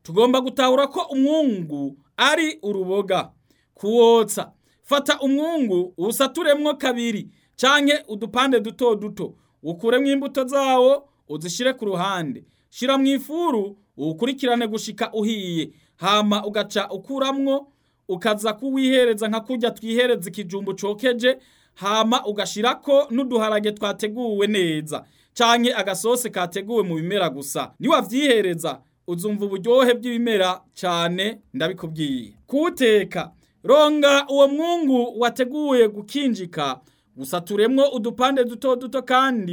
tugomba gutahura ko umwungu ari uruboga kuwotsa fata umwungu uwusaturemwo kabiri canke udupande duto duto ukuremwo imbuto zawo uzishire ku ruhande shira mu ifuru uwukurikirane gushika uhiye hama ugaca ukuramwo ukaza kuwihereza nka kurya twihereza ikijumbu cokeje hama ugashirako n'uduharage twateguwe neza canke agasose kateguwe mu bimera gusa niwavyihereza uzumva uburyohe bw'ibimera cane ndabikubwiye kuwuteka ronga uwo mwungu wateguye gukinjika usaturemwo udupande duto duto kandi